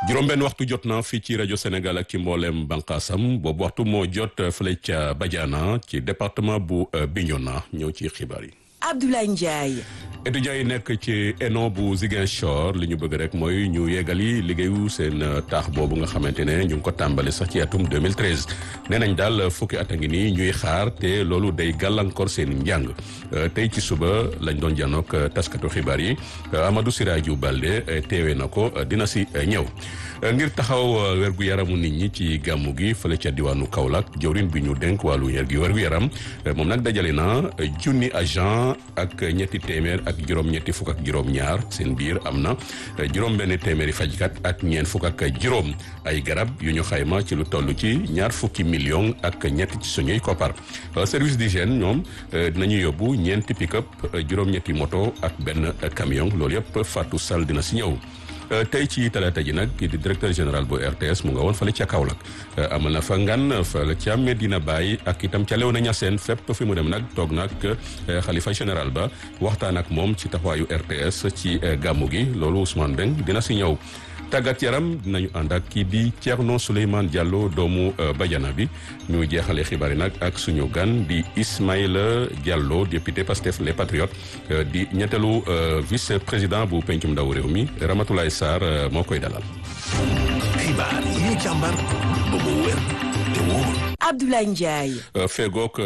juróom-benn waxtu jot na fii ci rajo Sénégal ak ci mboolem bànqaasam boobu waxtu moo jot fële ca Badiana ci département bu Bignona ñëw ci xibaar yi. Abdoulaye Ndiaye. étudiants yi nekk ci ENO bu Ziguinchor li ñu bëgg rek mooy ñu yeggali liggéeyu seen taax boobu nga xamante ne ñu ngi ko tàmbali sax ci atum 2013 nee nañ daal fukki at a ngi nii ñuy xaar te loolu day gàllankoor seen njàng tey ci suba lañ doon janook taskatu xibaar yi Amadou Siraju Balde teewee na ko dina si ñëw. ngir taxaw wergu yaramu nit ñi ci gàmmu gi fële ca diwaanu Kaolack jawrin bi ñu dénk wàllu yar gi wergu yaram moom nag dajale na junni agent ak ñetti téeméer ak juróom-ñetti fukk ak juróom-ñaar seen biir am na juróom-benn téeméeri fajkat ak ñeent fukk ak juróom ay garab yu ñu xayma ci lu toll ci ñaar fukki million ak ñett ci suñuy koppar service d'hygiène ñoom dinañu yóbbu ñeenti pick-up juróom-ñetti moto ak benn camion loolu yëpp Fatou Sall dina si ñëw. tey ci talaata ji nag di directeur général bu RTS mu nga woon fële ca Kaolack amal na fa ngan fële ca Medina Baye ak itam ca Léona Niassène fépp fi mu dem nag toog nag xalifa général ba waxtaan ak moom ci taxawaayu RTS ci gàmmu gi loolu Ousmane Beng dina si ñëw. tàggat yaram dinañu ànd ak kii di Thierno Souleymane Diallo doomu Badiana bi ñu jeexale xibaar yi nag ak suñu gan di Ismaïla Diallo député Pastef les Patriotes di ñetteelu vice président bu pencum ndaw réew mi Ramatoulaye Sarr moo koy dalal. xibaar yi ñu càmbar ba mu wér te wóor. Abdoulaye Ndiaye. fegook